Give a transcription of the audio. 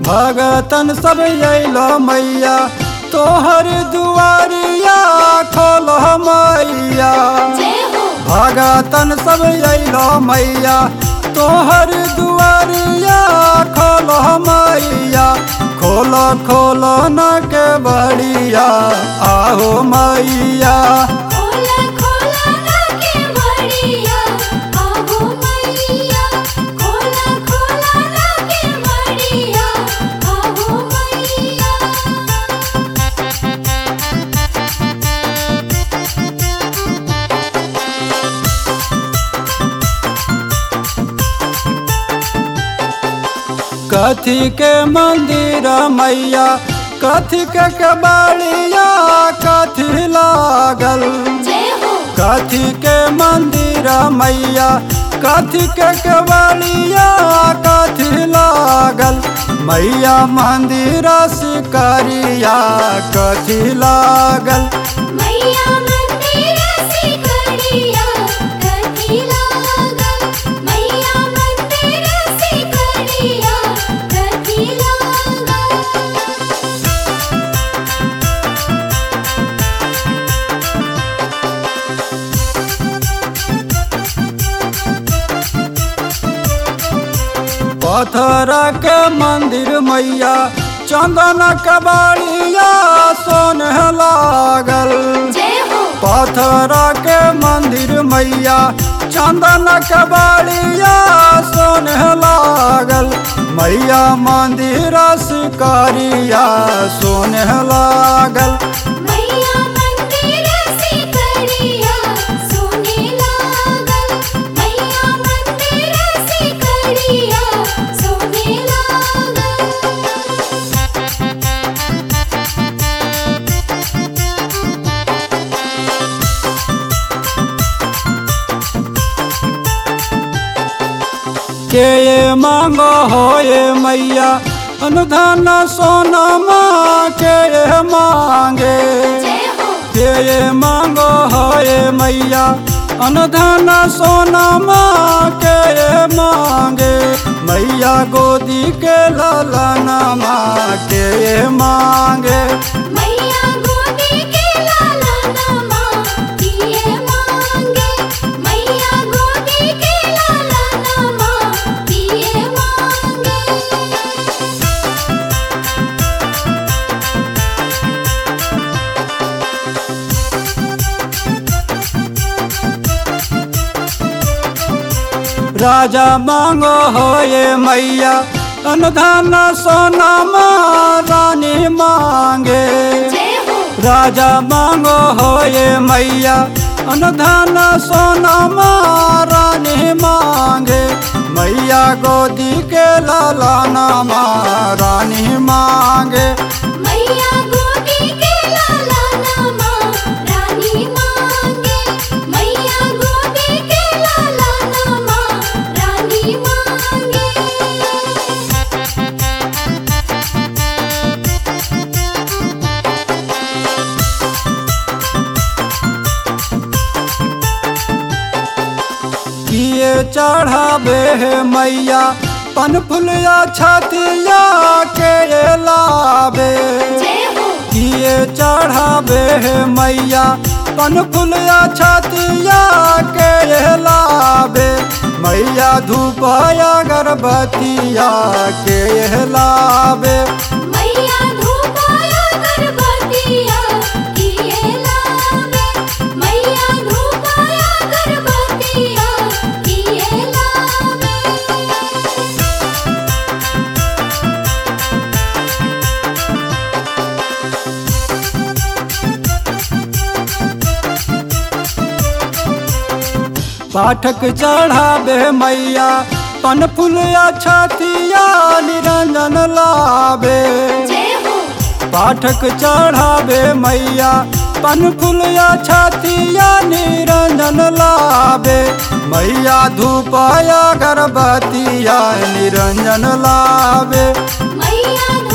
भगतन सब अइलो मैया तोहर दुआरिया खोल मैया जय हो भगतन सब अइलो मैया तोहर दुआरिया खोल मैया खोल खोल न के बड़िया आहो मैया खोला खोला ना के मड़िया आहो मैया खोला खोला ना के मड़िया आहो मैया कथी के मंदिर मैया कथी के कबाड़िया कथी लागल जय हो कथी के मंदिर मैया कथी के कबाड़िया कथी लागल मैया मंदिर सिकरिया कथी लागल मैया मंदिर सिकरिया कथी लागल मैया मंदिर सिकरिया कथी लागल पत्थर के मंदिर मैया चंदन कबाड़िया सोन लागल जय हो पत्थर के मंदिर मैया चंदन कबाड़िया सोन लागल मैया मंदिर सिकरिया सोन लागल मैया मंदिर सिकरिया सोने लागल मैया मंदिर सिकरिया सोने लागल के ये मांगो हो ये मैया अनुधान सोनमा के ये मांगे जय हो के ये मांगो हो ये मैया अनुधान सोनमा के ये मांगे मैया गोदी के लालनमा के ये मांगे मैया गोदी के लाला नामा किए मांगे मैया गोदी के लाला नामा किए मांगे राजा मांगो हो ये मैया अनुधान सोनमा रानी मांगे जय हो राजा मांगो हो ये मैया अनुधान सोना रानी मांगे मैया गोदी के लाला नामा रानी मांगे मैया गोदी के लाला नामा रानी मांगे मैया गोदी के लाला नामा रानी मांगे किए चढ़ावे है मैया पन फुलिया छतिया के लावे जय हो किए चढ़ावे है मैया पन फुलिया छतिया के लावे मैया धूपया गर्भवतिया के लावे मैया धूपाया गर्भवतिया किए लावे मैया धूपाया गर्भवतिया किए लावे पाठक चढ़ावे मैया पन फुलिया छतिया निरंजन लावे जय हो पाठक चढ़ावे मैया पन फुलिया छतिया निरंजन लावे मैया धूपया गर्भवतिया निरंजन लावे मैया